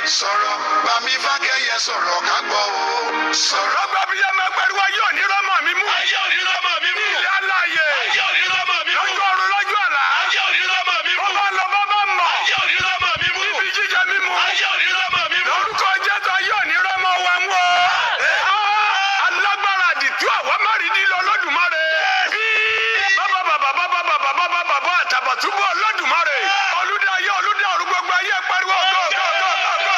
sọ̀rọ̀ bàmí fákẹ́yẹ sọ̀rọ̀ ká gbọ́ o. sọ̀rọ̀ lọ́gbà bí ẹ máa pariwo ayé òní rọ́mọ mi mú. ayé òní lọ́mọ mi mú. ilé aláàyè. ayé òní lọ́mọ mi mú. lọ́jọ́ ọ̀run lọ́jọ́ àlá. ayé òní lọ́mọ mi mú. bọ́bá lọ bọ́bá mọ̀. ayé òní lọ́mọ mi mú. ibi jíjẹ mímu. ayé òní lọ́mọ mi mú. lórúkọ jẹ́tọ̀ ayé òní rọ́mọ wa mú o. Ah, alágbára àdìtú àwọn márìndínlẹ̀ olódùmarè. bí bàbá bàbá bàbá bàbá bàbá bàbá àtàbàtúbú olódùmarè. olùdá ayé olùdá ọ̀run gbogbo ayé pariwo go go go go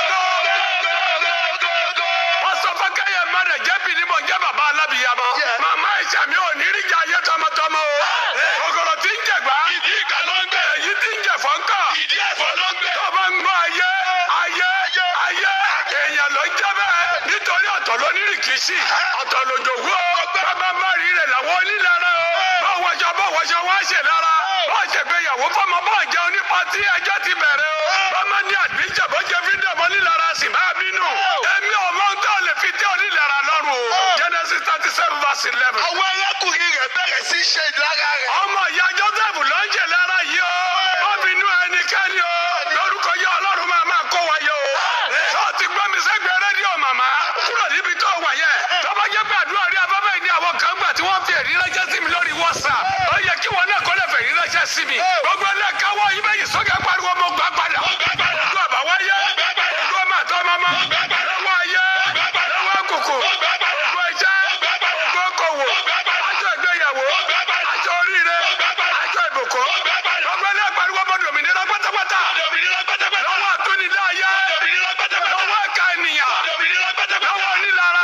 go go wọ́n sọ fún kẹ́yẹ mẹ́rẹ̀ jẹ́bi ni mò ń jẹ́ bàbá alábìyamọ. màmá ìṣàmì ò ní rí jẹ ayé tọmọtọmọ o. kòkòrò tí ń jẹ̀gbá. ìdí ìka ló ń gbé. èyí tí ń jẹ fọ́nkọ̀. ìdí ẹ̀fọ́ ló ń gbé. tó bá ń gbọ́ ayé ayé ayé èèyàn ló ń jẹ́ bẹ́ẹ̀. nítorí ọ̀tọ̀ ló ní rìkíṣì ọ̀tọ̀ lòjò wú o. bàbá má rí rẹ̀ làwọn onílára o. bá wọṣọ bá wọṣọ wá ṣe lára. bá ṣègbéyàwó fọmọ bá jẹun nípa tí ẹjọ́ ti bẹ̀rẹ̀ o. bàmá ní àdíjà bó jẹ fídíò mọ́ nílára sì bá bínú. èmi ò mọ ohun tó lè fi tẹ́ onílára lọ́rùn o. Genesis thirty seven verse eleven. àwọn arákùnrin rẹ̀ bẹ̀rẹ̀ sí í ṣe ìlara rẹ̀. ọmọ ìyá Joseph ló ń jẹ lára yìí o. ó bínú ẹnikẹ́ni o. lórúkọ yẹ ọlọ́run máa máa kó wa yẹ o. tó ti gbọ́ mi sẹ́gbẹ̀ẹ́ rédíò màmá. kúrò níbi tó wà yẹ. tó bá jẹ́ pé àdúrà rí afẹ́fẹ́ ní àwọn kan gbà tí wọ́n fi èrí ránṣẹ́ sí mi lórí WhatsApp. ó yẹ kí wọn náà kó lè fèrí ránṣẹ́ sí mi. gbogbo ilé káwọ́ yìí bẹ́yìí sókè pariwo mo gbà padà. ojú àbáwáyé. ojú ọmọ àtọ́ mọ́mọ́. lọ́wọ́ ayé. lọ́wọ́ kòkò. gbogbo iṣẹ́. gbogbo okòwò. àjọ ìgbéyàwó. àjọ oríire. àjọ ìbùkún. gbogbo ilé pariwo mo dòmìnira pátápátá. lọ́wọ́ àtúnidá ayé. lọ́wọ́ ẹ̀ka ènìyàn. lọ́wọ́ onílara.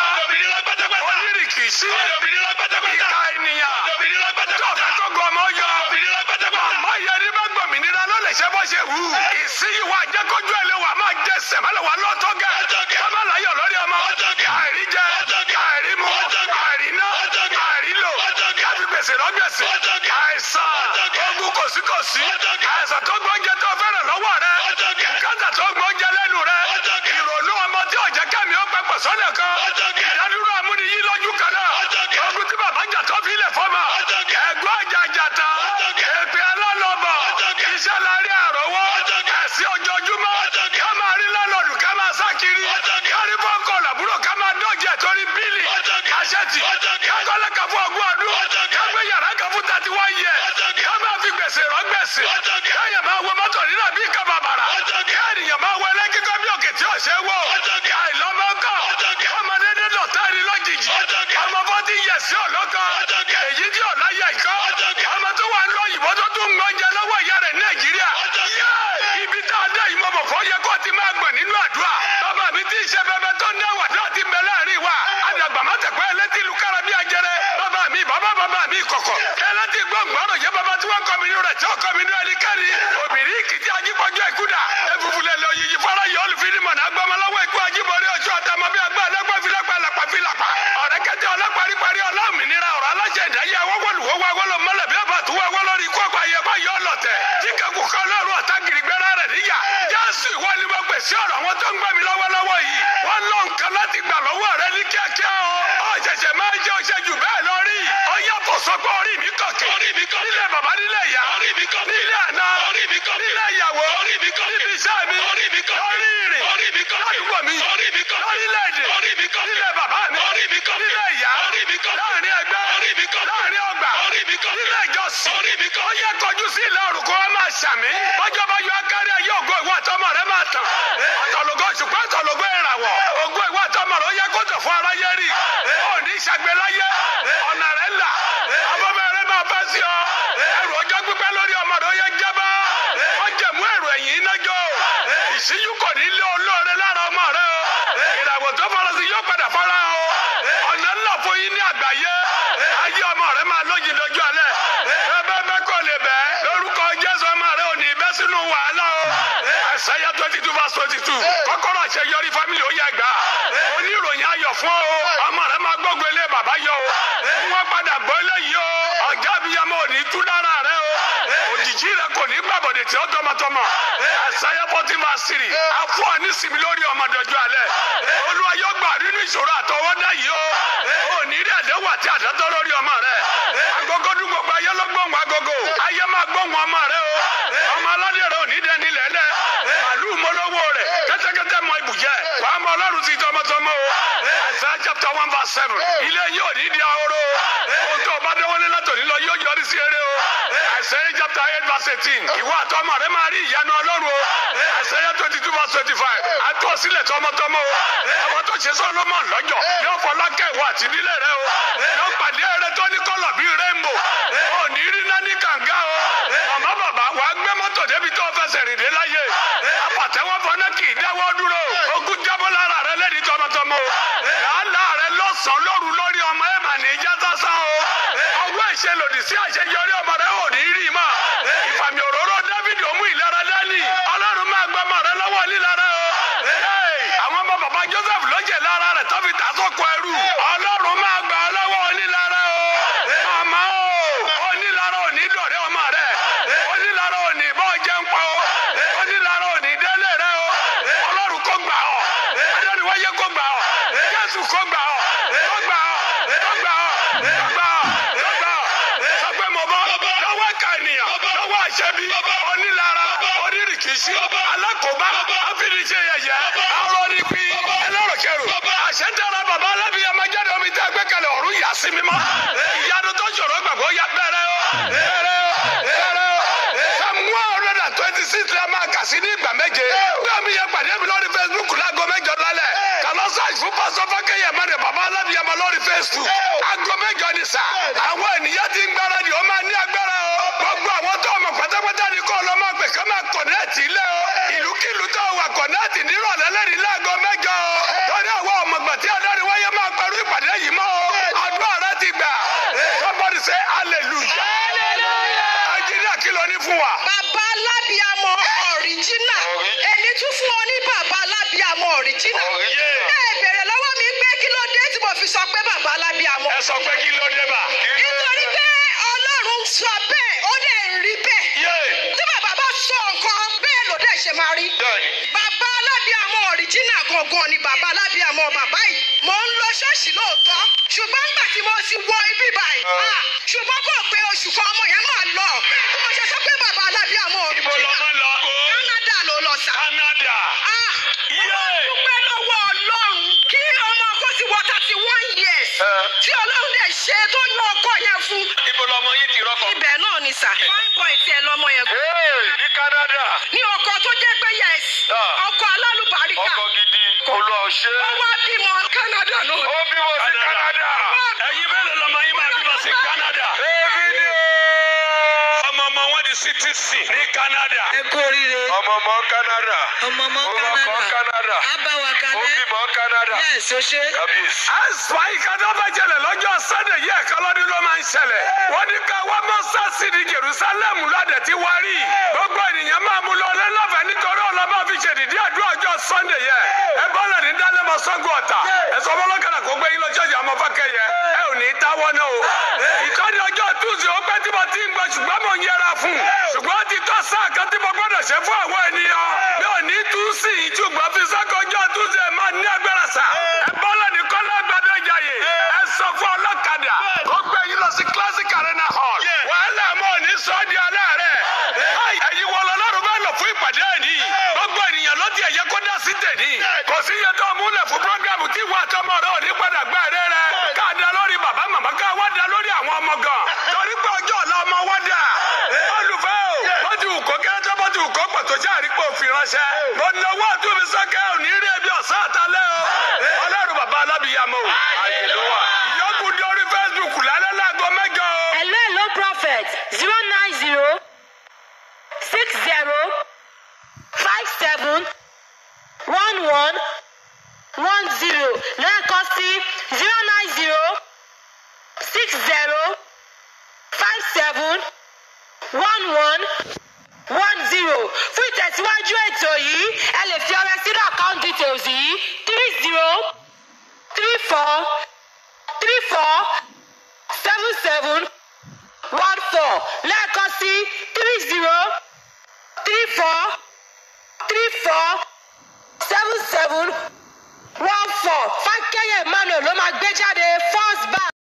onírìkìsí. ìka ènìyàn. tọ́fẹ́ tó gbọ́ ọmọ yọ. àmọ́ ìyẹn ní bá gbòmìnira ló lè ṣe bó ṣe wù. ìsíyìwá jẹ́kọ́jú ẹ̀ lé wa máa jẹ sẹ̀mọ́lẹ̀ wa lọ́tọ́ gẹ̀. sábà láyọ̀ lórí ọmọ. àìrí jẹ àìrí mu àìrí ná àìrí lò. káfí gbèsè lọ́gbèsè. àìsàn ogun kòsíkòsí. àìsàn tó gbọ́njẹ tó fẹ́ràn lọ́wọ́ rẹ. kátà tó gbọ́njẹ lẹ́nu rẹ. ìrònú ọmọ tí ọ̀jẹ̀ kẹ́mi ó pẹ́ pẹ̀ sọ́lẹ̀ kan. ìdádúró amúniyí lójú kan náà. ogun tí bàbá jà tó fi lè fọ́mà. ẹ̀gbọ́n àjàjà tán. èpè alálọ́bọ̀. iṣẹ́ lárí àrọ́wọ́. ẹ̀sìn ojoojúmọ́. ká máa rí lọ́lọ́dù ká máa sá kiri. kárí bọ́ńkọ̀ làbúrò ká máa dọ̀jẹ̀ torí bílì. àṣetì. kákọ́lẹ̀ kan fún ọgbọ́n ọdún. kágbé yàrá kan fún tàti wá yẹ. ká máa fi gbèsè rán gbèsè. káyọ̀ máa wọ mọ́tò nínú àbí ìka bàbàrà. káyọ̀ máa wọ ẹlẹ́kíkọ́ bí òkè tí ò ṣe wò. àìlọ́mọ́kọ̀. ọmọdé dé lọ́tàrí lójijì. ọmọ bọ́dí yẹ̀ sí ọ̀lọ́kọ̀. èyí tí ọ̀la yẹ ìkọ́. ọmọ tó wà ń lọ òyìnbó tó tún ń gbọ́njẹ lọ́wọ́ ìyá rẹ̀ nàìjíríà. Yé! ibi tá a dé yìí mo mọ̀ fọ́ yẹ kó ti máa gbọ̀n nínú àdúrà. bàbá mi ti ṣe bẹbẹ tó ń dáwà náà ti bẹ láàrin wa. àdàgbà má tẹ̀ pé ẹlẹ́tì ìlú kára bí ajẹrẹ. bàbá mi bàbá bàbá mi kọ̀kọ̀. ẹlẹ́tì gbọ̀ngbọ̀rọ̀ yẹ bàbá tí wọ́n kọ́ mi nínú rẹ̀ tí ó kọ́ mi nínú ẹni kẹ́rin. obìnrin kìtì ajípọ̀jọ́ ìkúdà. efufulẹ̀ lọ yìí fara yọ olùfini mọ̀nà agbọmọlọ́wọ́ ikú ajíbọ̀rí oṣù àtàmọ́ bí agbá alágbá filapa lapa filapa. ọ̀rẹ́ kẹjọ ọlọ́paripari ọlọ́mìnira ọ̀rọ̀ aláṣẹ ìdáyé awọ́wọ́lùwọ́ wáwọ́lọ́ mọ́lẹ̀ bí ọba tó wáwọ́ lórí ikú ọ̀pá yẹ bá yọ ọlọ́tẹ̀. jíkẹ́kù kan lọ́rùn ọ̀tá gírígbẹ́rẹ́ rẹ̀ níyà. jésù ìwọ ni mo gbèsè ọ̀rọ̀ àwọn tó ń gbẹ́ mi lọ́wọ́lọ́wọ́ yìí. wọ́n lọ nǹkan láti gbà lọ́wọ́ rẹ ní kíákíá o. ó ṣẹ̀ṣẹ̀ máa ń jẹ́ oṣẹ́ jù bẹ́ẹ̀ lọ rí. ó yàtọ̀ sọ pé orí mi kọ̀kẹ́. nílé bàbá nílé ìyá. nílé àná. nílé ìyàwó. níbi iṣẹ́ mi. lórí ìrìn. ládùúgbò mi. lórílẹ̀-èdè. nílé bàbá mi. nílé ìyá. láàrin ẹgbẹ́. láàrin ọgbà. nílé ìjọsìn. ó yẹ kọjú sí ilé orúkọ wa máa ṣàmì. bọ́jọ́ bá yọ akárí ayé ògo ìwọ àtọmọ rẹ máa tàn. ọ̀tọ̀lógó ṣùgbọ́n ọ̀tọ̀lógó ìràwọ̀. ògo ìwọ àtọmọ rẹ ó yẹ kó tọ̀ fún aráyé rí. ó ní ìṣàgbéláyé. ọ̀nà rẹ̀ là. abọ́mọ rẹ máa bá sí ọ. ẹrù ọjọ́ pípẹ́ lórí ọmọ rẹ ó yẹ jábá. wọ́n jẹ̀mú ẹrù ẹ̀yìn iná jọ. ìṣíjú kò ní lé olóore lára ọmọ rẹ o. ìràwọ̀ tó fọlọ́sí yóò padà fọ́ra o. ọ̀nà ńlá fún yín ní àgbáyé. ayé ọmọ rẹ máa lóyìn lójú alẹ́. bẹ́ẹ̀ bẹ́ẹ̀ kò lè bẹ́ẹ̀. lórúkọ Jésù ọmọ rẹ ò ní bẹ́ sínú wàhálà o. Àìsáyà twenty two verse twenty two. kọ́kọ́rọ́ àṣeyọrí fámìlì ó yẹ gbà. oníròyìn ayọ̀ fún ọ. ọmọ rẹ máa gbógun ilé bàbá yọ o. wọ́n padà gbọ́ eléyìí o. ọ̀gá abiyamọ ò ní tú lára rẹ o. òjijì rẹ kò ní gbàbọ̀dẹ̀ tí ó tọmọtọmọ. Àìsáyà fourteen verse three. a fún ọ ní sinmi lórí ọmọdéjọ́ alẹ́. Olúwa yóò gbà nínú ìṣòro àtọwọ́dá yìí o. ò ní rí ẹ̀dẹ́wà tí àdátọ́ lórí ọmọ rẹ. agogo dún gbogbo ayé ló gbóhùn agogo. ayé máa gbóhùn ọmọ rẹ o. ọmọ aládé rẹ ò ní dẹni lẹ́lẹ́. màlúù mọ́lọ́wọ́ rẹ̀ kẹ́tẹ́kẹ́tẹ́ mọ ibùjẹ ọlọ́run ti tọmọtọmọ o Isaiah chapter one verse seven ilé yóò ní di ahoro ohun tó o bá dánwọ́lé látòní lọ yóò yọrí sí eré o Isaiah chapter eight verse eighteen ìwọ àtọmọ rẹ máa rí ìyanu ọlọ́run o Isaiah twenty two verse twenty five àtọ́ sílẹ̀ tọmọtọmọ o àwọn tó ṣe Solomon lọ́jọ́ yóò fọlákẹ́ ìwọ àti ìdílé rẹ o yóò pàdé ẹrẹ tó ní kọ́lọ̀ bíi rainbow ò ní rí náà ní kànga o màmá bàbá wàá gbé mọ́tò débi tó fẹsẹ̀ rìn dé láyé apàtẹ́wọ́ fọ́nà kì í dáwọ́ dúró ogun jábọ́ lára rẹ lẹ́ni tọmọtọmọ o làálàá rẹ lọ́sàn-án lóru lórí ọmọ ẹ̀ mà ní ìjà sásán o ọwọ́ ìṣe lòdì sí àṣeyọrí ọmọ rẹ ò ní rí mọ́ ìfàmì òróró David ó mú ìlera dání ọlọ́run máa gbọ́ ọmọ rẹ lọ́wọ́ lílara o Hey, àwọn ọmọ bàbá Joseph ló jẹ lára rẹ tó fi tà sóko ẹrú ọlọ́run máa gbà ọ lọ́wọ́ onílara o màmá o onílara ò ní dọ̀rẹ́ ọmọ rẹ onílara ò ní bọ́ jẹun pa o onílara ò ní délé rẹ o ọlọ́run kò gbà ọ adọ́ni wáyé kò gbà ọ Jésù kò gbà ọ kò gbà ọ kò gbà ọ kò gbà ọ kò gbà ọ sọ pé mo bọ́ lọ́wọ́ ẹ̀ka ènìyàn lọ́wọ́ àṣẹbí onílara onírìkìsí alákòóbá àfìdíṣe yẹyẹ arọ́nípì ẹlẹ́rọ̀kẹrù àṣẹdára bàbá alábìyàmọ jáde omi tẹ́ gbé kalẹ̀ ọ̀run yà sí mímọ́ ìyanu tó ṣòro gbàgbọ́ ya bẹ̀rẹ̀ o bẹ̀rẹ̀ o bẹ̀rẹ̀ o Psalm one hundred and twenty six la máa kà sí ní ìgbà méje bí omi yẹn pàdé mi lórí Facebook láago mẹ́jọ lálẹ́ kàlọ́ sáàjì fún pásọ fákẹ́yẹ mẹ́rin bàbá alábìyàmọ lórí Facebook aago mẹ́jọ ni sà àwọn ènìyàn ti ń gbáradì ó máa ní agbára o gbogbo àwọn tó ọmọ pátápátá ni kó lọ máa pè ká máa kọ̀nẹ́ẹ̀tì ilé o ìlúkìlú tó wà kọ̀nẹ́ẹ̀tì nírọ̀lẹ́ lẹ́rìí láago mẹ́jọ o lórí àwọn ọmọgbà tí adarí wáyé máa pẹ̀lú ìpàdé yìí mọ́ o àdúrà rẹ ti gbà somebody say hallelujah nàìjíríà kí ló ní fún wa. bàbá alábìàmọ ọ̀ríjínà èmi tún fún ọ ní bàbá alábìàmọ ọ̀ríjínà Ọ̀ríjínà. ẹ bèrè lọ́wọ́ mi pé kí ló dé tí mo fi sọ pé bàbá alábìàmọ. ẹ sọ pé kí ló dé bá. nítorí pé ọlọ́run sọ bẹ́ẹ̀ ó dẹ̀ ń rí bẹ́ẹ̀ yé tí bàbá bá sọ nǹkan bẹ́ẹ̀ ló dẹ̀ ṣe máa rí. bẹ́ẹ̀ni. bàbá alábìàmọ ọ̀ríjínà gangan ni bàbá alábìàmọ bàbá yìí mò ń lọ ṣọ́ọ̀ṣì lóòótọ́ ṣùgbọ́n nígbà tí mo ti wọ ibi báyìí ah, ṣùgbọ́n kò pé oṣù kan ọmọ yẹn máa lọ bí mo ṣe sọ pé bàbá alábìàmọ ibo lọ ọ̀ríjínà máa lọ. Canada ló lọ sá. Canada. Ah, yé dúpẹ́ lọ́wọ́ ọlọ́run kí ọmọ kó ti wọ thirty one years tí ọlọ́run dẹ̀ ṣe tó yan ọkọ yẹn fún. ibo lọmọ yín ti rọkọ. ibẹ̀ náà ni sà fine boy tiẹ̀ lọ́mọ yẹn. Hey, ní Canada. ní ọkọ tó jẹ́ pé yes Ah. ọkọ alálùbáríkà ọkọ gidi olú ọṣẹ. ó wá bímọ Canada náà. ó bímọ sí Canada. ẹ̀yin bẹ́ẹ̀ lọmọ yín máa bímọ sí Canada. èmi ni o. ọmọ ọmọ wọn di citizen ní Canada. ẹ kú oríire ọmọ ọmọ Canada. ọmọ ọmọ ó bá kọ́ Canada Canada. abawa ó kalẹ bímọ Canada. yes o ṣe kábíyèsí. àìsàn ìkàdá bá jẹlẹ̀ lọ́jọ́ Sunday yìí ẹ̀ka lọ́dún ló máa ń ṣẹlẹ̀. wọ́n ní ká wá mọ́sá sí ní Jerusalem lọ́dẹ̀ tí wá rí. gbogbo ènìyàn máa mú lọ lẹ́lọ́fẹ̀ẹ́ nítorí ọlọ́mọ fi ṣèdìdí àdúrà ọjọ́ Sunday yẹ. ẹ bọ́lẹ̀ ní dálẹ́mọ sọ́gun ọ̀tà. ẹ sọ fọlọ́kadà kó gbé yín lọ ṣọ́ọ̀ṣì àmọ́ fákẹ́ yẹ. ẹ ò ní táwọ́ náà o. ìtọ́ni ọjọ́ Tuesday ó pẹ́ tí mo ti ń gbọ́ ṣùgbọ́n mo ń yẹra fún. ṣùgbọ́n ó ti tọ́ sáà kan tí mo gbọ́dọ̀ ṣe fún àwọn ènìyàn. mi ò ní tú sí i ṣùgbọ́n fi sọ́kọjọ́ Tuesday máa ní agbára sà. ẹ bọ́lẹ̀ ní kọ́lá gbadé jàyè. ẹ sọ fún ọlọ́kadà kó gbé yín lọ sí classic arena hall. wàhálà mọ́ ní sọ́ọ́dì alẹ́ rẹ̀. ẹ̀yin wọ lọ́lọ́run bá lọ fún ìpàdé ẹ̀ ní. gbogbo ènìyàn ló ti ẹ̀yẹ kó dá sí tèmi. kò sí iye tó múlẹ̀ fún programu tí ìwà àtọmọ rẹ ò ní padà gbá ẹ̀rẹ́ rẹ. ká da lórí bàbá màmá ká wá da lórí àwọn ọmọ gan. torí pé ọjọ́ ọ̀la ọmọ wá dà. olùfẹ́ o bó ti wù kó kéré tó bó ti wù kó pọ̀ tó ṣáà rí pé òfin ránṣẹ́. mo náwó àtúnfi sọ́kẹ́ ò ní rí ebi ọ̀sán àtàlẹ́ o. ọlọ́run bàbá alábìyàmọ́ o. àyèlúwà. ìyókù di orí Facebook lálẹ́ láago mẹ́jọ o. Hello, hello, prophet. Zero nine zero six zero five seven one one one zero. Lẹ́ẹ̀kan sí zero nine zero six zero five seven one one one zero. Fún ìtẹ̀síwájú ètò yìí, ẹ lè fi ọrẹ sínú account details yìí three zero three four three four seven seven one four lẹ́ẹ̀kan sí three zero three four three four seven seven one four fákẹ́yẹ̀ emmanuel ló máa gbé jáde first bank.